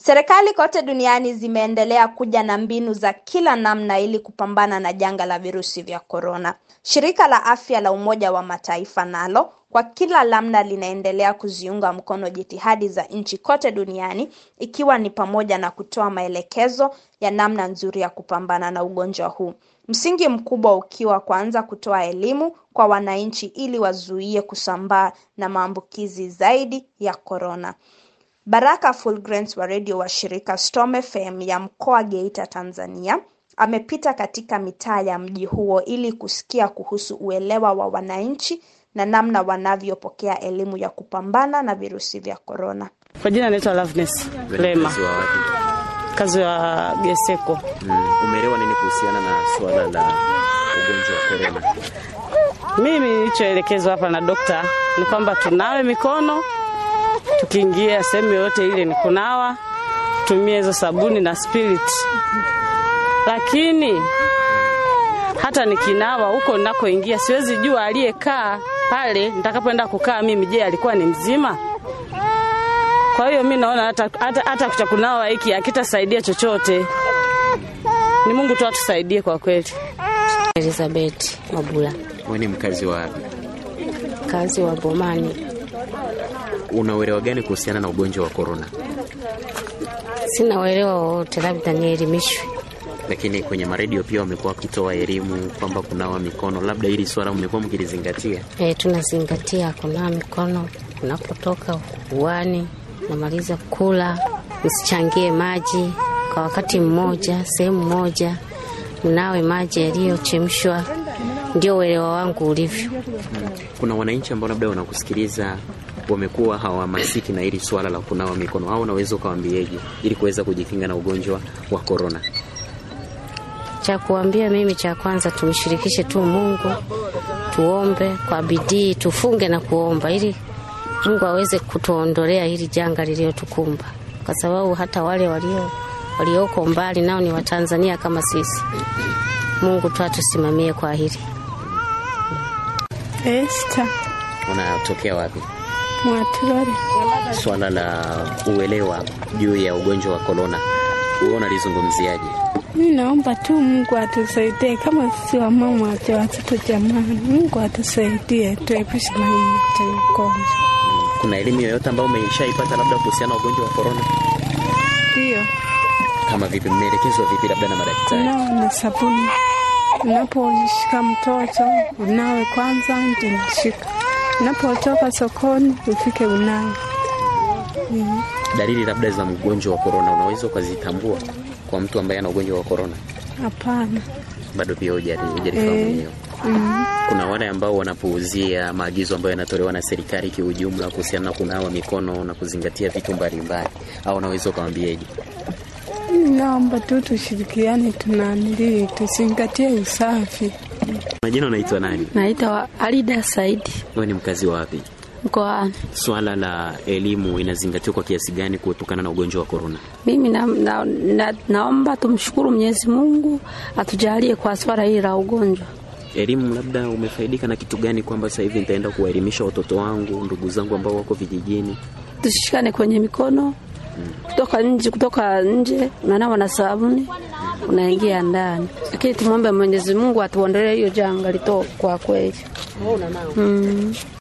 Serikali kote duniani zimeendelea kuja na mbinu za kila namna ili kupambana na janga la virusi vya korona. Shirika la Afya la Umoja wa Mataifa nalo kwa kila namna linaendelea kuziunga mkono jitihadi za nchi kote duniani ikiwa ni pamoja na kutoa maelekezo ya namna nzuri ya kupambana na ugonjwa huu. Msingi mkubwa ukiwa kwanza kutoa elimu kwa wananchi ili wazuie kusambaa na maambukizi zaidi ya korona. Baraka Fulgence wa redio wa shirika Storm FM ya mkoa Geita, Tanzania, amepita katika mitaa ya mji huo ili kusikia kuhusu uelewa wa wananchi na namna wanavyopokea elimu ya kupambana na virusi vya korona. Kwa jina naitwa Loveness Lema, Mkazi wa wapi? kazi wa Geseko. Mm. Umeelewa nini kuhusiana na suala la ugonjwa wa korona? Mimi nilichoelekezwa hapa na dokta ni kwamba tunawe mikono tukiingia sehemu yoyote ile, ni kunawa, tumie hizo sabuni na spirit. Lakini hata nikinawa huko ninakoingia, siwezi jua aliyekaa pale nitakapoenda kukaa mimi, je, alikuwa ni mzima? Kwa hiyo mi naona hata, hata, hata cha kunawa hiki hakitasaidia chochote. Ni Mungu tu atusaidie kwa kweli. Elizabeth Mabula, Wewe ni mkazi wa wapi? kazi wa Bomani. Una uelewa gani kuhusiana na ugonjwa wa korona? Sina uelewa wowote, labda nielimishwe. Lakini kwenye maredio pia wamekuwa wakitoa elimu kwamba kunawa mikono, labda hili swala mmekuwa mkilizingatia. E, tunazingatia kunawa mikono unapotoka uani, namaliza kula, msichangie maji kwa wakati mmoja, sehemu moja, mnawe maji yaliyochemshwa. Ndio uelewa wangu ulivyo. Kuna wananchi ambao labda wanakusikiliza wamekuwa hawahamasiki na hili swala la kunawa mikono, au unaweza ukawaambieje ili kuweza kujikinga na ugonjwa wa korona? Cha kuambia mimi, cha kwanza tumshirikishe tu Mungu, tuombe kwa bidii, tufunge na kuomba ili Mungu aweze kutuondolea hili janga lililotukumba, kwa sababu hata wale walio walioko mbali nao ni Watanzania kama sisi. Mungu tu atusimamie kwa hili. Esta Unatokea wapi? Mwaturore. Swala la uelewa juu ya ugonjwa wa korona, wewe unalizungumziaje? Mi naomba tu Mungu atusaidie kama sisi wamama wacha watoto jamani, Mungu atusaidie tuepushe na hii ugonjwa. Kuna elimu yoyote ambayo umeshaipata labda kuhusiana na ugonjwa wa korona? Ndio Kama vipi, mmeelekezwa vipi labda na madaktari? unawe na sabuni, unaposhika mtoto unawe kwanza, ndio nashika. Unapotoka sokoni ufike unawe. Mm. Dalili labda za mgonjwa wa korona unaweza ukazitambua kwa mtu ambaye ana ugonjwa wa korona? Hapana. Bado pia hujali- hujalifahamu Eh. hiyo. Mm. Kuna wale ambao wanapuuzia maagizo ambayo yanatolewa na serikali kiujumla kuhusiana na kunawa mikono na kuzingatia vitu mbalimbali, au unaweza ukawambieje? Naomba tu tushirikiane, tunanili tuzingatie usafi. Majina unaitwa nani? Naitwa Alida Saidi Wewe ni mkazi wa wapi? mkoani. Swala la elimu inazingatiwa kwa kiasi gani kutokana na ugonjwa wa korona? Mimi na, na, na, naomba tumshukuru Mwenyezi Mungu atujalie kwa swala hili la ugonjwa. Elimu labda umefaidika na kitu gani, kwamba sasa hivi nitaenda kuwaelimisha watoto wangu, ndugu zangu ambao wako vijijini? Tushikane kwenye mikono kutoka nje, kutoka nje unanawa na sabuni unaingia ndani, lakini tumwombe Mwenyezi Mungu atuondolee hiyo janga lito kwa kweli. Mm.